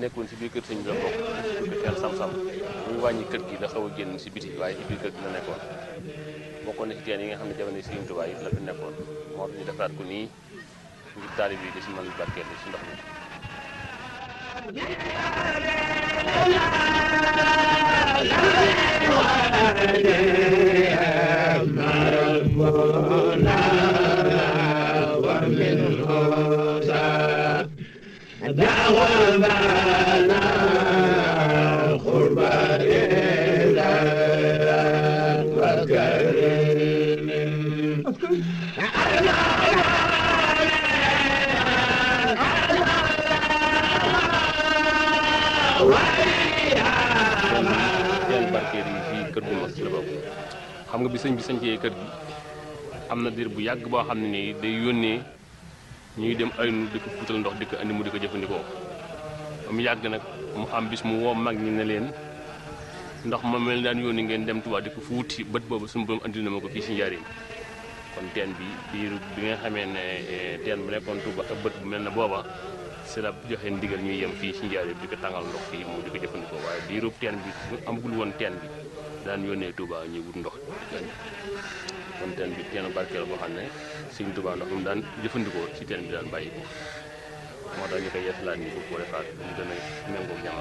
nekkoon si biir kër sëñ bi la bokk kër teen sam-sam muy wàññi kër gi la xaw a génn si biti waaye ci biir kër gi la nekkoon bokkoon na si teen yi nga xam ne jamono Sëriñ Tuubaa yi la fi nekkoon moo tax ñu defaraat ko nii ngir taalib yi di si mën barkeel si ndox mi teen barkeel yi fii kër gu mag ci la bokk xam nga bi sëñ bi sañcee kër gi am na diir bu yàgg boo xam ne nii day yónnee ñuy dem aynu di ko fuutal ndox di ko andi mu di ko jëfandikoo ba mu yàgg nag mu am bis mu woo mag ñi ne leen ndox ma mel daan yónni ngeen dem Tuubaa di ko fuuti bët boobu suñu borom andi na ma ko fii si njariñ kon teen bi biir bi nga xamee ne teen bu nekkoon Tuuba ak bët bu mel ne booba si la joxe ndigal ñuy yem fii si njariñ di ko tàngal ndox fii mu di ko jëfandikoo waaye biirub teen bi amagul woon teen bi daan yónnee Tuuba ñuy wut ndox kon teen bi teenu barkeel boo xam ne Sëriñ Tuuba ndox mu daan jëfandikoo si teen bi daan bàyyi ko moo tax ñu koy yeesalaat nii bu ko defaat mu gën a méngoo jamono